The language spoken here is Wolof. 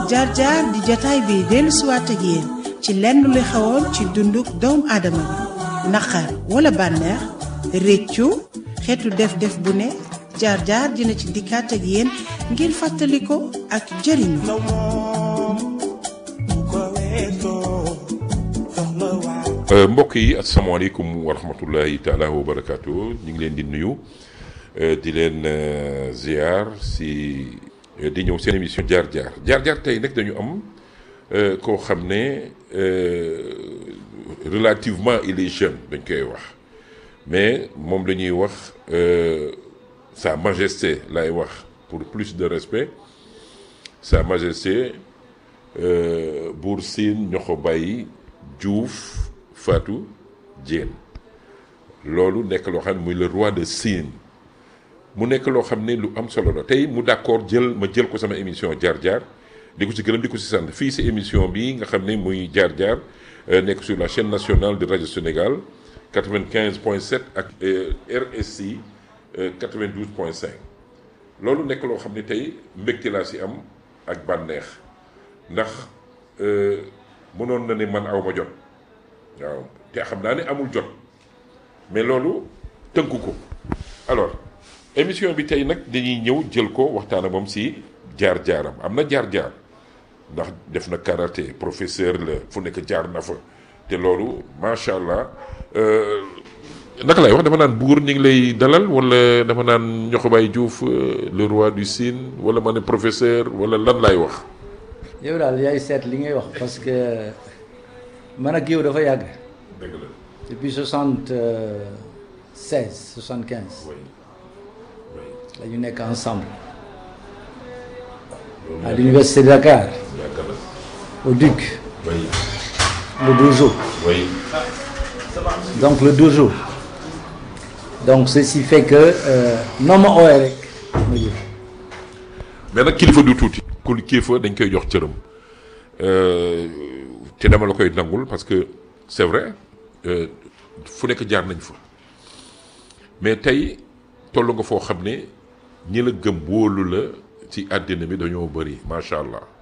jaar jaar di jataay bi dellu siwaat ak yéen ci lenn lu xewoon ci dunduk doomu aadama bi naqar wala bànneex réccu xeetu def-def bu ne jaar jaar dina ci dikkaat ak yéen ngir fàttali ko ak jëriñu mbokk yi asalaamaaleykum wa rahmatullahi taala wa barakaatu ñu ngi leen di nuyu di leen ziar si di ñëw seen émission jaar jaar jaar jaar tey nag dañu am koo xam ne relativement il est jeune dañ koy wax mais moom la ñuy wax sa majesté lay wax pour plus de respect sa majesté Buur Siin Ñoxo Baay Juuf Fatou Diène loolu nekk loo xam ne muy le roi de Sine mu nekk loo xam ne lu am solo la tey mu d'accord jël ma jël ko sama émission jaar jaar di ko ci gërëm di ko ci sant fii si émission bi nga xam ne muy jaar jaar nekk sur la chaîne nationale de radio Sénégal 95.7 ak RSI 92.5 loolu nekk loo xam ne tey mbégte laa si am ak bànneex ndax mënoon na ne man aw ma jot. waaw te xam naa ne amul jot mais loolu tënku ko alors émission bi tey nag dañuy ñëw jël ko waxtaan ak moom si jaar-jaaram am na jaar-jaar ndax def na karaté professeur la fu nekk jaar na fa te loolu macha allah naka lay wax dama naan buur ñu ngi lay dalal wala dama naan Ñoxo Baay Juuf le roi du Sine wala ma ne professeur wala lan lay wax. yow daal yaay seet li ngay wax parce que. man ak yow dafa yàgg. dëgg la. depuis soixante seize soixante quinze. oui oui. la ñu nekk ensemble. à l'université de Dakar. yàgg na. au DUC. oui le dojo. oui. donc le dojo. donc ceci fait que noo ma ooyee rek ma jël. mais nag kilifa du tuuti. ku kilifa dañ koy jox cëram. te dama la koy nangul parce que c'est vrai fu nekk jaar nañ fa mais tey toll nga foo xam ne ñi la gëm wóolu la ci àddina bi dañoo bëri macha allah